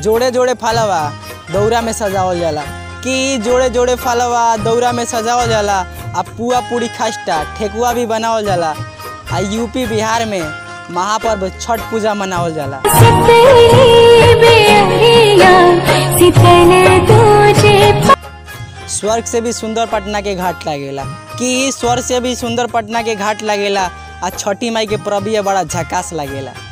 जोड़े जोड़े फलवा दौरा में सजावल जाला कि जोड़े जोड़े फलवा दौरा में सजावल जाला आ पुआ पूरी खस्ता ठेकुआ भी बनावल जाला आ यूपी बिहार में महापर्व छठ पूजा मनावल जाला शीतली बेअरिया शीतल तुझे स्वर्ग से भी सुंदर पटना के घाट लागेला कि स्वर्ग से भी सुंदर पटना के घाट लागेला आ छठी माई के परबिया बड़ा झकास लागेला